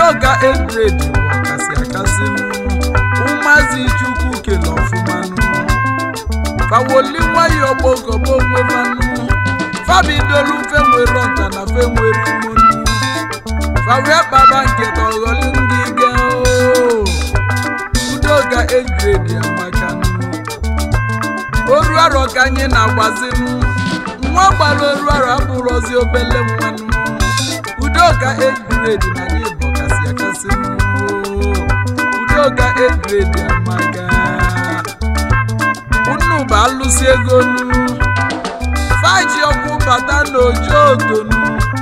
udoka edred bụ ọkasị akasị ụmụazị chukwu kele ọfụmanụ fawoli nwayọ gbogọgbo onwefanụ fabidolu fe nwere ọta na fe nwere mmonu fawe baba nke tọghọli ndị ge udoka edred amakanụ oru arọ ka anyị na-agbazinụ nwa gbara oru arọ abụrụzi obele nwanụ udoka edred na anyị bụ kasị akasị udoka edred amaka unu bụ alụsị ego nu faji ọkwụ bata n'ojo odonu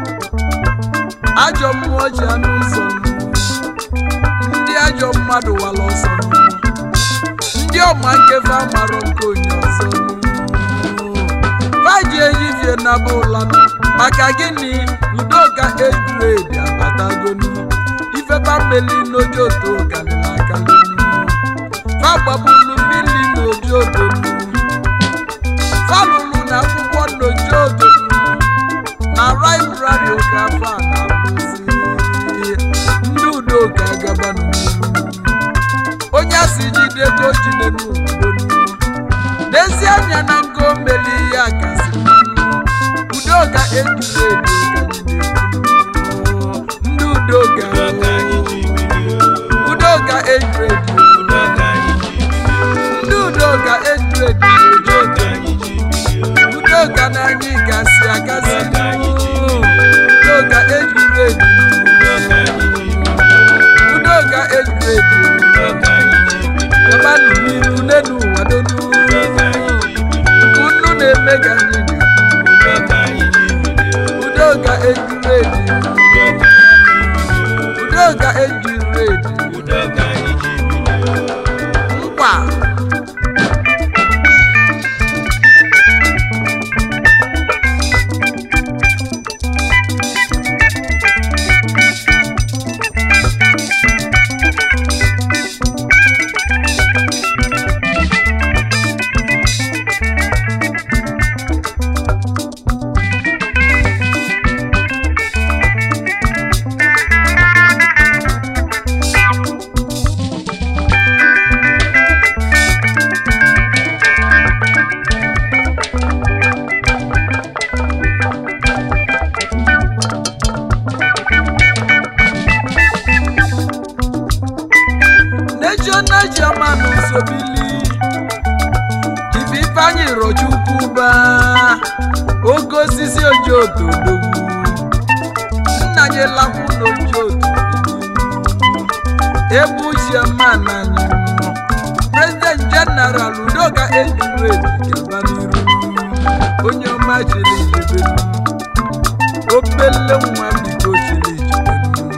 ajọ mmụọ ji anụ ụzọ nu ndị ajọ mmadụ wala ọsọ nu ndị ọma nkefe amarọ nke onye ọzọ nu faji ehihie na bụlanụ maka gịnị udoka edred abatagonu ifebameli n'ojoto galili akalinu fagbabulu mmiri n'ojotonu falụlụ na akwụkwọ n'ojotonu na laibrari oge afọ a na-abụzi ndị udoka gabanụ onye a si jide ka o jide n'obodo n'ezi anya na nke o meli ihe a kasị mmanụ udoka ejiri edo ka anyị na-ekwu ndị udoka udoka ejiri edo ndị udoka ejiri edo udoka udoka na anyị gasị agasị udoka ejiri edo udoka ejiri edo gabanụ n'iru n'elu ụwa donu unu na-eme ka anyị na-ekwu udoka ejiri edo udoka ejiri edo nkwa national chairman Nsobili Chief Ifeanyi Rochukwu ba oke osisi ojiotodogwu nna anyị lakwu n'ojiotu ebu chairman anyị president general udoka ejuredi gaba n'iru onye ọma chiri ijebenu obele nwa biko chiri ijebenu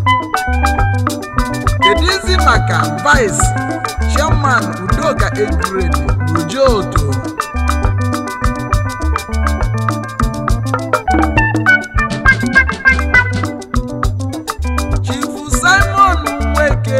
kedizi maka vice chairman udoka ejuredi n'ojiotu chifu simon nweke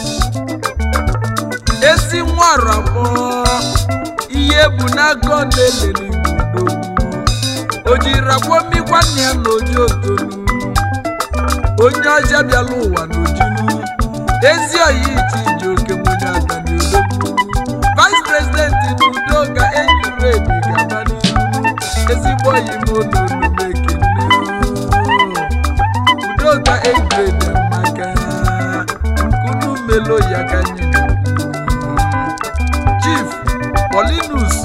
ezi nwarabọ ihe bụ n'agọ na-elele igbo o jiri akwọmi nwanne ya n'oji otonu onye ọcha bịala ụwa n'ojinu ezi oyi iti ije oke nwunye ada n'odogwu vice president n'udoka ejuredi gaba n'ihu ezigbo oyi m n'onume ekene udoka ejuredi maka nkunu melo ya ka anyị na-ekwu. chief polinus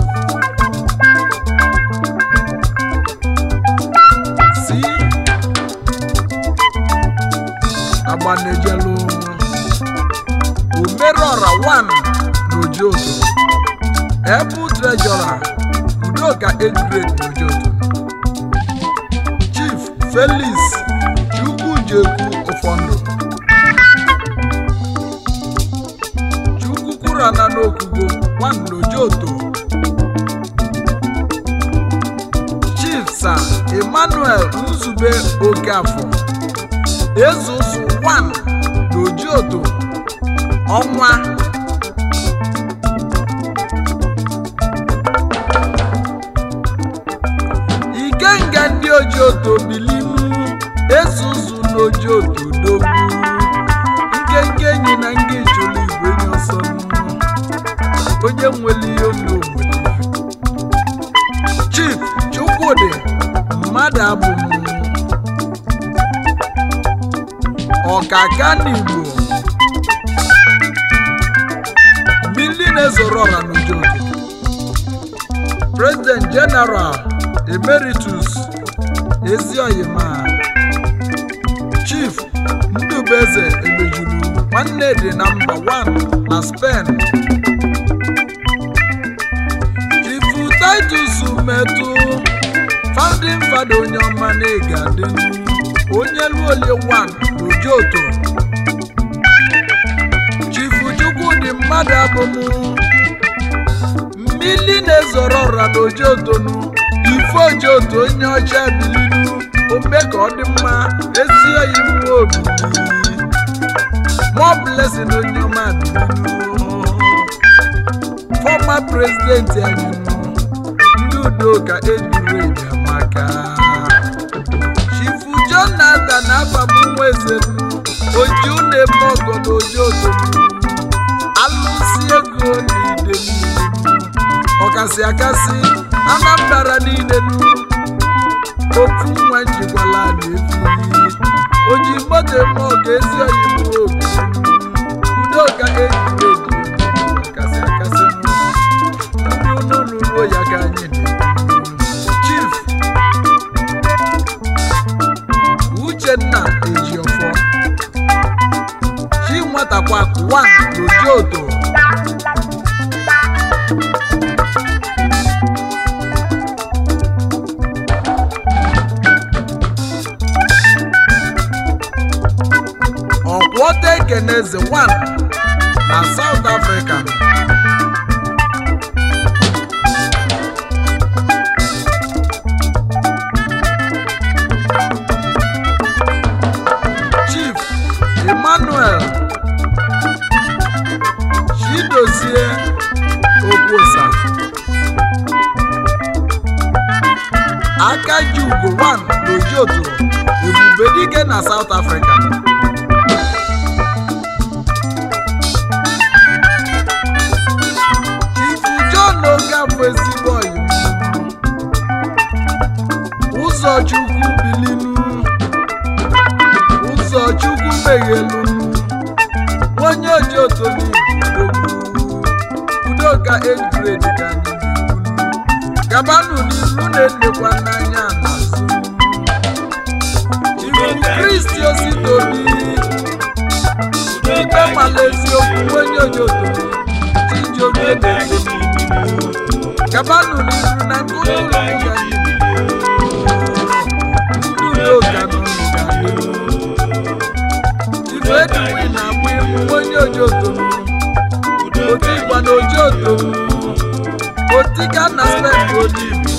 si agbanejelu omerọra 1 n'ojoto ebu trejọra udoka ejuredi n'ojoto chief felix chukwujekwu ụfọdụ chukwukwurana n'okugo nwannojoto chief sir emmanuel nzube okafọ ezuzu 1 n'ojioto ọnwa ikenga ndị ojioto bilimu ezuzu n'ojioto dogbu ọkaka n'igbo mmiri na-ezoro ọra n'ujoto president general emeritus ezioyima chief ndubeze emejuru nwanne dị na mba 1 na spain chief titus metụ founding father onye ọma na-ega dịnu onye luolie 1 n'ojoto chief chukwudị mmadụ abụmụ mmili na-ezoro ọra n'ojotonu ife ojoto onye ọcha bilinu ome ka ọ dị mma ezi oyi mmụọ obili more blessing onye ọma bilinu former president anyị nụ ndị udo ka ejiri eji amaka chifu jonathan abamnwa eze oju na-eme ọgọ n'ojoto alụsi ego n'ide mmiri ọkasị akasị anambra niile nu ofu nwa njikwala na-efu oji moto eme ọga ezi oyibo obi udoka ejiri eji ọkasị akasị nu ndị unu lụruo ya ka anyị na-ekwu chief uchenna ejiọfọ chi nwatakwa wan n'ojioto ọkwọta ekeneze 1 na South Africa Chief Emmanuel Chidozie Okwosa Akajiugo 1 n'Ojioto Ebubedike na South Africa Chifu John Ogafọ ezigbo ọyị ụzọchukwu bilinu ụzọchukwu meghelu onye oji otoli udoka ejuredi ka anyị na-ekwu gabanụ n'ilu na-enekwa n'anya n'azụ Chifu Kristi Ositobi ikpe mala eziokwu onye oji otoli Chijioke na-ekwu gabanụ n'ilu na nke ụlọ ụlọ ga ndị udo ka n'ụlọ ga ife ediwi na-agba egwu onye ojoto oti igba na ojoto otika na spek olivi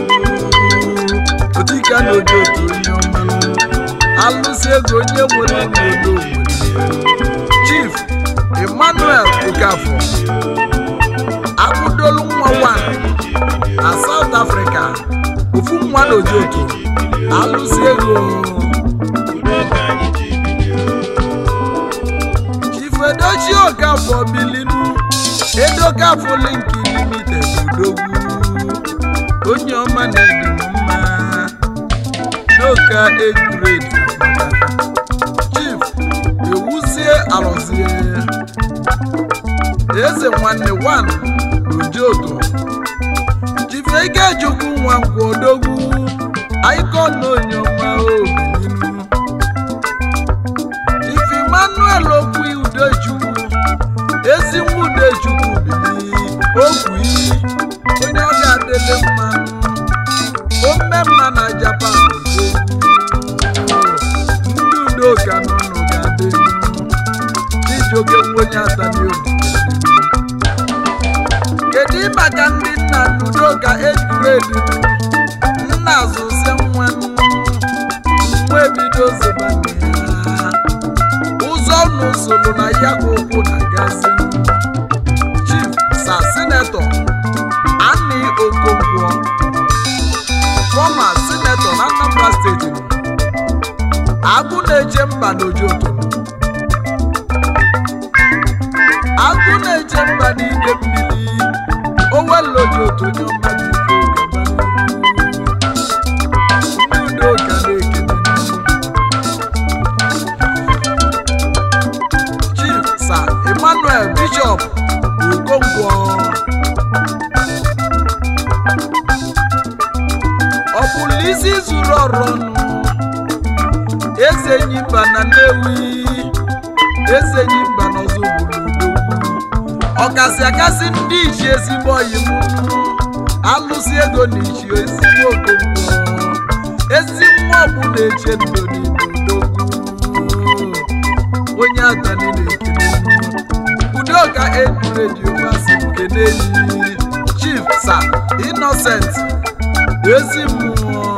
otika na ojoto onye ọma alụsị ego onye nwere n'obodo chief emmanuel okafọ akwụdolu nwa wan na south africa ofu nwa na ojoto alụsị ego chifedochi okafọ bilinu edokafọ linki limited odogwu onye ọma na-edi m mma n'oka ejuredi chief ewuzie alọzie eze nwanne wan n'ojoto chife ikechukwu nwa nkwụ odogwu aikon onye ọma obilinu chief emmanuel okwu udechukwu ezi nwa udechukwu bili okwu iyi onye ọ ga-adịle mmanụ ome mma na japan ndị udoka n'ụlọ ga-adị ijoke nwenye atanioni kedu maka ndị nna n'udoka ejuredi nna azụzie nwa nwa ebido zebanye ya ụzọ n'usoro na ya ka ụkwụ na gazi chief sa sinetọ ani okonkwo fọma sinetọ na anambra steeti agụ na-eche mba n'ojoto agụ na-eche mba n'ide mmiri owelojoto onye ọma biko gaba ndị udo ka na-ekene mba na nnewi eze ji mba n'ọzọ obodo odogwu ọkasị akasị ndị ichi ezigbo oyi m alụsị ego na ichi ezigbo okonkwo ezi nwa ọgbụ na-eche ndụ n'ime odogwu onye atani na-ekele udoka eduredio masị nkene yi chief sa innocent ezi mmụọ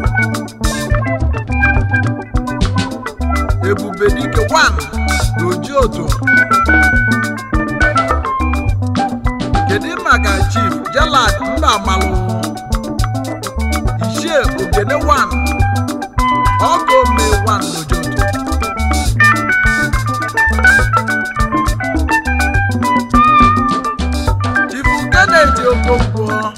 ebube dike 1 n'oji otu kedu maka chief jalad mba amalụ ichie ogene 1 ọgọ ome 1 n'oji otu chifu kennedy okonkwo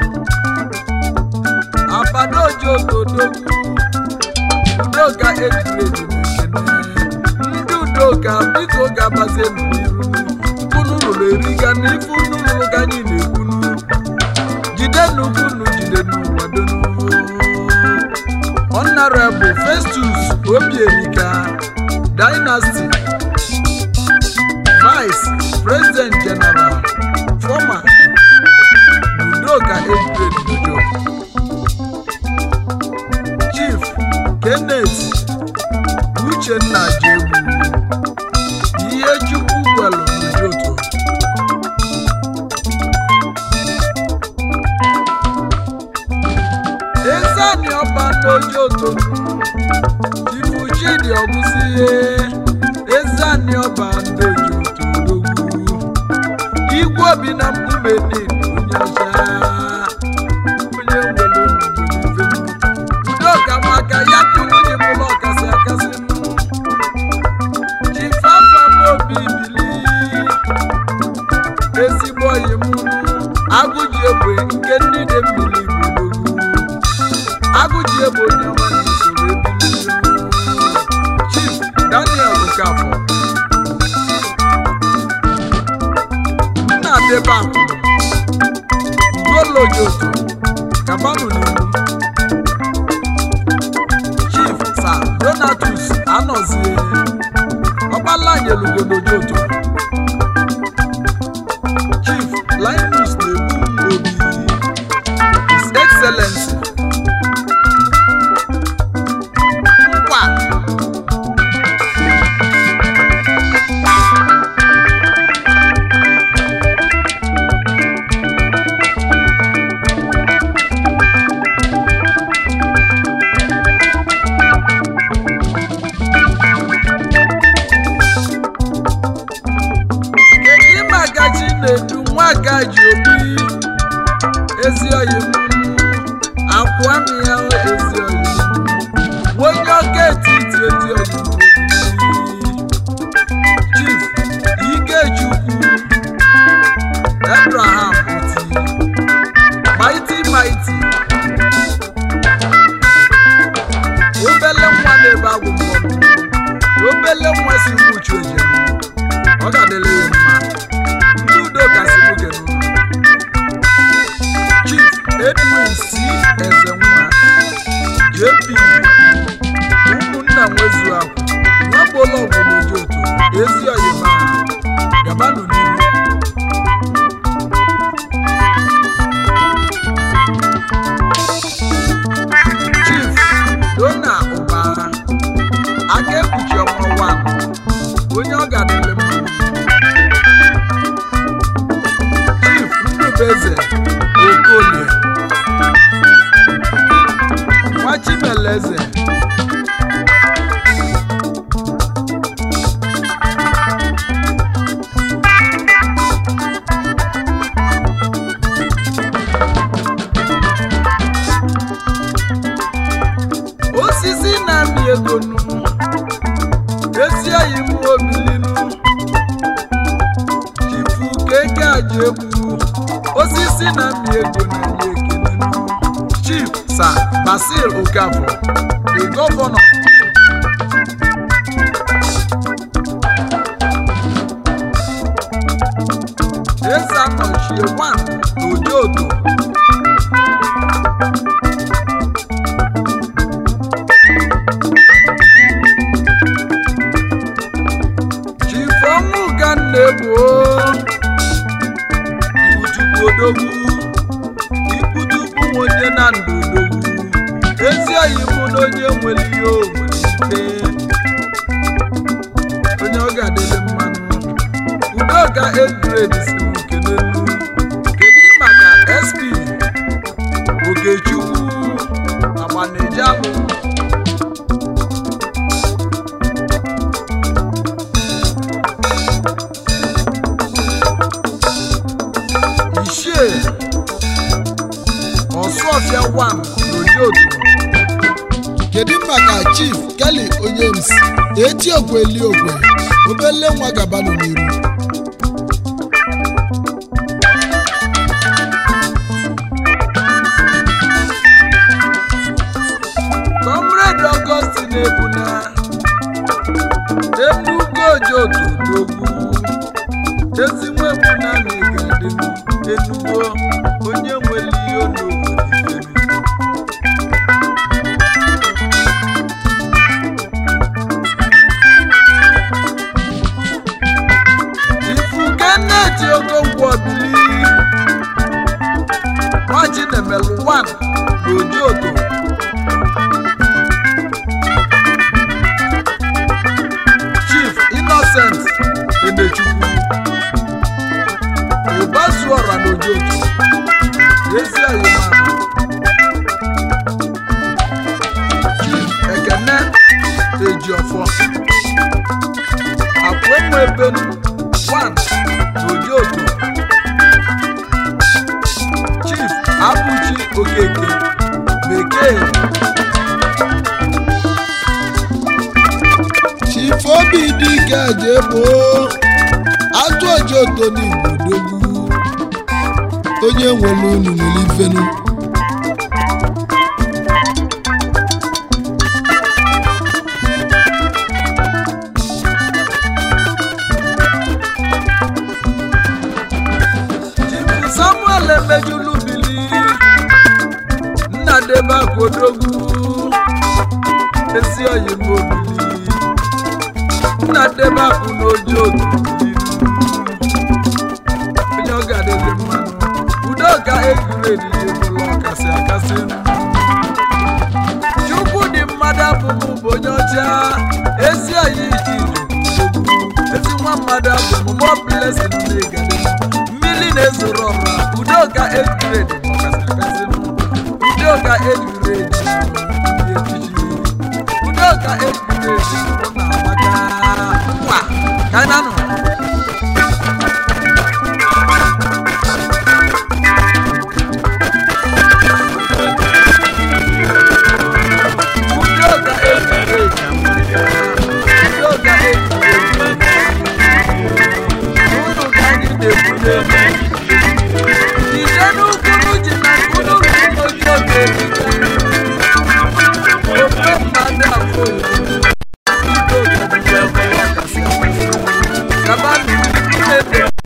abadoji ogodogwu udoka ejiredi na-ekene ndị udoka biko gabazie n'iru unu rụrụ eriga na ife unu rụrụ ka anyị na-ekwunu jidenu unu jidenu wadonu honorable festus obierika dynasty vice president general former udoka ejiredi udo chief kenneth uchenna jegbu ihe chukwu gwelu n'ujoto ezani ọba n'ojoto chifu chidi ọgụsihe ezani ọba n'ojoto odogwu igwe obi na mkpume niile onye ọcha onye nwere onugbenife udoka maka ya kụrụ onye mụrụ ọkasị akasị nụ chifafam obi bili ezigbo oyi m agụji egbe nke ndị dị mmiri gburugburu agụji egbe onye ọma na-esoro ebili chief daniel okafọ nna debe akwụ ugolojoto kabanụ n'ihu chief sa donatus anọzie ọgbalanyelugodojoto chief linus na-ebu obi his excellency nkwa kedu maka chinedu nwaka ji obi ezi oyi m akwụami ya ezi oyi m onye ọka etiti ezi oyi m chief ikechukwu abraham oti maiti maiti obele nwa na-ebe agwụ mmọnwụ obele nwa si mkpuchi ojem ọ ga-adịrị ya mma ndị udo gasị nwoke n'ụlọ chief edwin c ezenwa jp ụmụnna nwezu ahụ nwagbola ọgwụnoji otu ezi oyima gabanụ n'ihu chief dona ụbara aka ekpuchi ọnwa 1 onye ọ ga-adịrị mma chief ndubeze okolie nwachimeleze osisi na-amị ego nu ezi oyi m obilinu chifu keke aja egwu osisi na-amị ego na ya ekelenu chief sa basil okafọ the gọvanọ eze anọchie 1 n'ojoto na-ebu ikwuchukwu odogwu ikwuchukwu nwe onye na ndụ odogwu ezi oyi mụ na onye nwere ihe o nwere ike onye ọ ga-adịrị mmanụ udoka edred si m nke n'elu kedu maka sp okechukwu agbanejalụ ichie ọsụọfịa 1 n'ojoto kedu maka chief kelly onyems eti okwe eli okwe obele nwa gabanụ n'iru comrade augustin ebuna enugo ojoto n'ogwu ezinwe ebuna na ịgadịnu enugo onye nwere ihe onobodo ifukeneti okonkwo bili nwachi na-emelụ 1 n'ojoto chief innocent enechukwu ụbasuọra n'ojoto ezi oyimana chief ekene ejiọfọ akwenwebenu 1 n'ojoto chief abụchi okeke bekee chief obi dike jebo atụ ojoto n'igbo dogwu onye nwere unu nwere ifenu Chief samuel emejulu bili nna debe akwodogwu ezi oyimo bili nna debe akwụ n'oji otu bili onye ọ ga-adịzi mmanụ udoka egwuredi ebula ọkasị akasị chukwu dị mmadụ abụmụ bụ onye ọcha ezi oyi iji ezi nwa mmadụ abụmụ mọ blesin na-egade mmiri na-ezoro ọra udoka egwuredi ọkasị akasị udoka egwuredi ndị echichi udoka egwuredi ọ na-amaka ngwa ka anyị na-anọ Udoka egwuredi udoka egwuredi unu ka anyị na-ebunye ije n'ukwu ji na unu n'oge oge ofe mmadụ afọ gaba n'ime